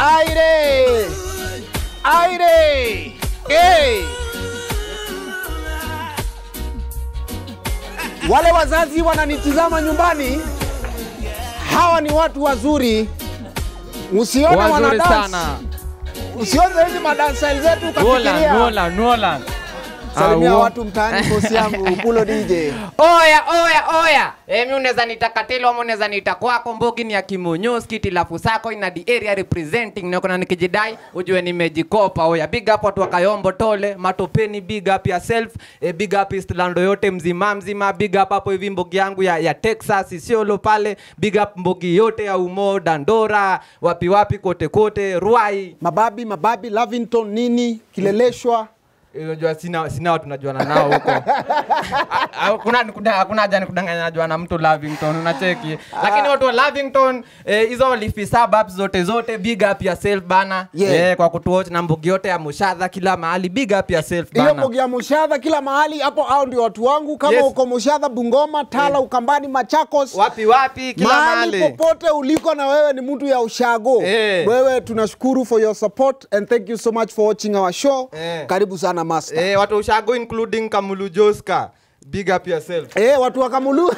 Aire! Aire! Hey! Wale wazazi wananitizama nyumbani, hawa ni watu wazuri. Usione Wazuri wanadance, sana. usione hizi madansa zetu Nolan, ukafikiria. Nolan, Nolan. Salimia Ah, watu mtaani, bosi yangu Pulo DJ. Oya, oya, oya. Emi unaweza nita Katelo ama unaweza nita kwako Mbogi ni ya Kimunyoski tilafu sako ina the area representing na kuna nikijidai ujue nimejikopa. Oya, big up watu wa Kayombo Tole, Matopeni big up yourself. E, big up Eastland yote mzima mzima. Big up hapo hivi Mbogi yangu ya, ya Texas Isiolo pale. Big up Mbogi yote ya Umo, Dandora, wapi wapi kote kote, Ruai. Mababi, mababi, Lavington nini, Kileleshwa. Unajua sina sina watu najuana nao huko. A- a- Kuna kuna hakuna haja nikudanganya najua na mtu Lavington unacheki. Lakini watu wa Lavington eh, hizo lifi suburbs zote zote big up yourself bana. Yeah. Eh, kwa kutuwatch na mbugi yote ya Mushadha kila mahali big up yourself hiyo bana. mbogi ya Mushadha kila mahali hapo, hao ndio watu wangu. Kama Yes. uko Mushadha, Bungoma, Tala, Ukambani, Machakos, Wapi wapi kila mahali mahali. popote uliko na wewe ni mtu ya ushago Eh. wewe tunashukuru for your support and thank you so much for watching our show Eh. karibu sana master Eh, watu ushago including Kamulu Joska. Big up yourself. Eh, watu wa Kamulu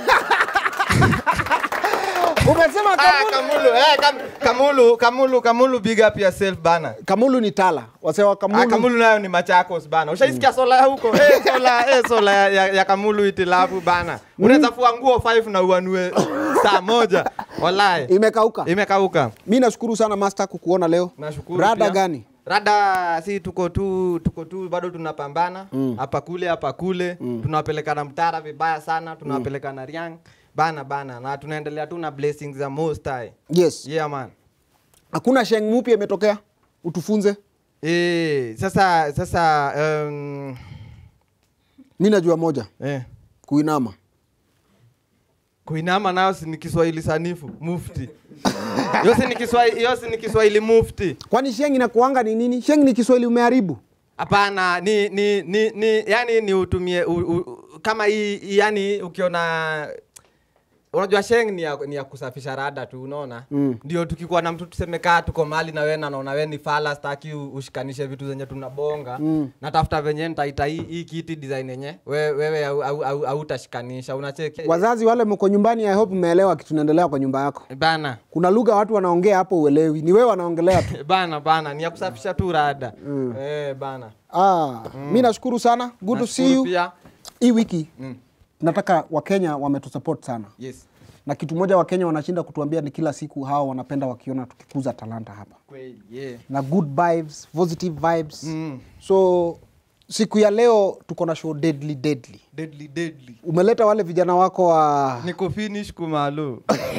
umesema Ah, Kamulu Kamulu, eh, kam, Kamulu, Kamulu, Kamulu, big up yourself bana. Kamulu ni Tala wasewa Kamulu, Ah, Kamulu nayo ni Machakos bana. Ushaisikia sola ya huko? Eh, sola, eh, sola ya, ya, ya Kamulu itilafu bana. Unaweza fua nguo 5 na uanue saa moja. Wallahi. imekauka Imekauka. mi nashukuru sana master kukuona leo Nashukuru. rada pia. gani Rada si tuko tu tuko tu bado tunapambana hapa kule hapa kule tunawapelekana mtara vibaya sana tunawapelekana Riang bana bana na tunaendelea tu na blessings za Most High. yes Yeah man. hakuna sheng mupya imetokea utufunze Eh, sasa sasa um, mi najua moja eh kuinama kuinama nayo si ni Kiswahili sanifu mufti. Hiyo si ni Kiswahili, hiyo si ni Kiswahili mufti. kwani sheng inakuanga ni nini sheng ni kiswahili umeharibu Hapana, ni ni ni, ni yani ni utumie u, u, kama hii hii yani ukiona unajua sheng ni ya, ni ya kusafisha rada tu unaona Mm. ndio tukikuwa na mtu tuseme kaa tuko mali na wewe na naona wewe ni fala staki u- ushikanishe vitu zenye tunabonga Mm. natafuta venye nitaita hii, hii kiti design yenye wewe wewe au- au- au- hautashikanisha unacheki wazazi wale mko nyumbani i hope mmeelewa kitu naendelea kwa nyumba yako bana kuna lugha watu wanaongea hapo uelewi ni wewe wanaongelea tu bana bana ni ya kusafisha tu rada eh bana ah, mi nashukuru sana good to see Nashukuru you pia hii wiki mm. nataka wakenya wametusupport sana yes na kitu moja wakenya wanashinda kutuambia ni kila siku hawa wanapenda wakiona tukikuza talanta hapa kweli yeah na good vibes positive vibes Mm. so siku ya leo tuko na show deadly deadly deadly deadly umeleta wale vijana wako wa niko finish kumalo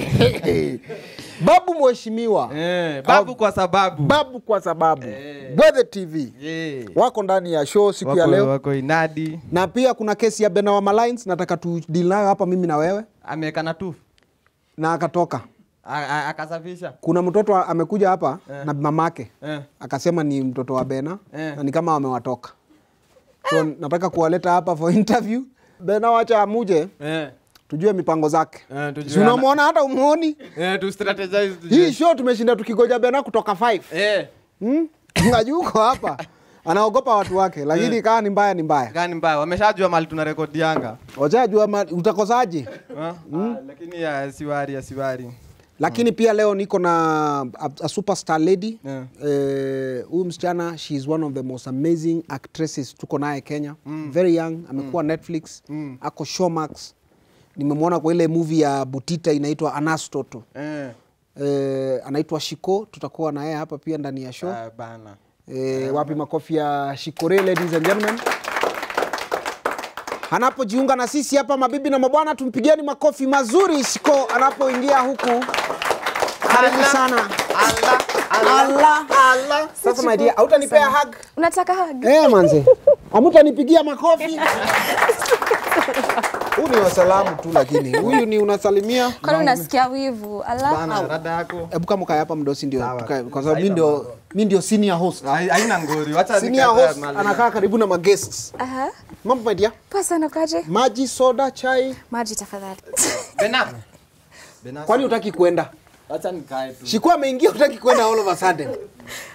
babu mheshimiwa eh, babu kwa sababu babu kwa sababu Eh. Bwethe tv yeah. wako ndani ya show siku ya wako, leo wako inadi na pia kuna kesi ya Benawa Malines nataka tudili nayo hapa mimi na wewe amewekana tu na akatoka A- a- akasafisha kuna mtoto amekuja hapa Eh. na mamake eh. akasema ni mtoto wa Bena Eh. na ni kama wamewatoka so nataka kuwaleta hapa for interview Bena wacha amuje Eh. tujue mipango zake Eh, tujue si unamwona hata umuoni Eh, tu strategize tujue. hii show tumeshinda tukigoja Bena kutoka 5 eh. hmm? Ngajuko hapa anaogopa watu wake lakini kaa ni mbaya ni mbaya gani mbaya wameshajua mali tuna rekodi yanga wachajua ma- utakosaje Ah, ah, lakini ya siwari ya siwari lakini pia leo niko na a, a superstar lady Yeah. Eh, huyu msichana she is one of the most amazing actresses tuko naye kenya very young amekuwa netflix Mm. ako showmax nimemwona kwa ile movie ya butita inaitwa anastoto eh. eh, anaitwa shiko tutakuwa na yeye hapa pia ndani ya show ah, bana eh, wapi makofi ya shikore ladies and gentlemen anapojiunga na sisi hapa mabibi na mabwana tumpigieni makofi mazuri shiko anapoingia huku karibu Allah. sana Allah, Allah. Allah. sasa my dear hautanipea hug unataka hug? eh manze amutanipigia makofi huu ni wasalamu tu lakini huyu ni unasalimia kwani unasikia wivu ala Bana, rada yako hebu kama kaya hapa mdosi ndio Sawa. tukae, kwa sababu mi ndio mi ndio senior host Hai- haina ngori wacha senior nikatae host mali. anakaa karibu na maguests Aha. mambo my dear poa sana ukaje maji soda chai maji tafadhali Bena. Bena. kwani utaki kwenda Acha nikae tu. Shiko ameingia utaki kwenda all of a sudden.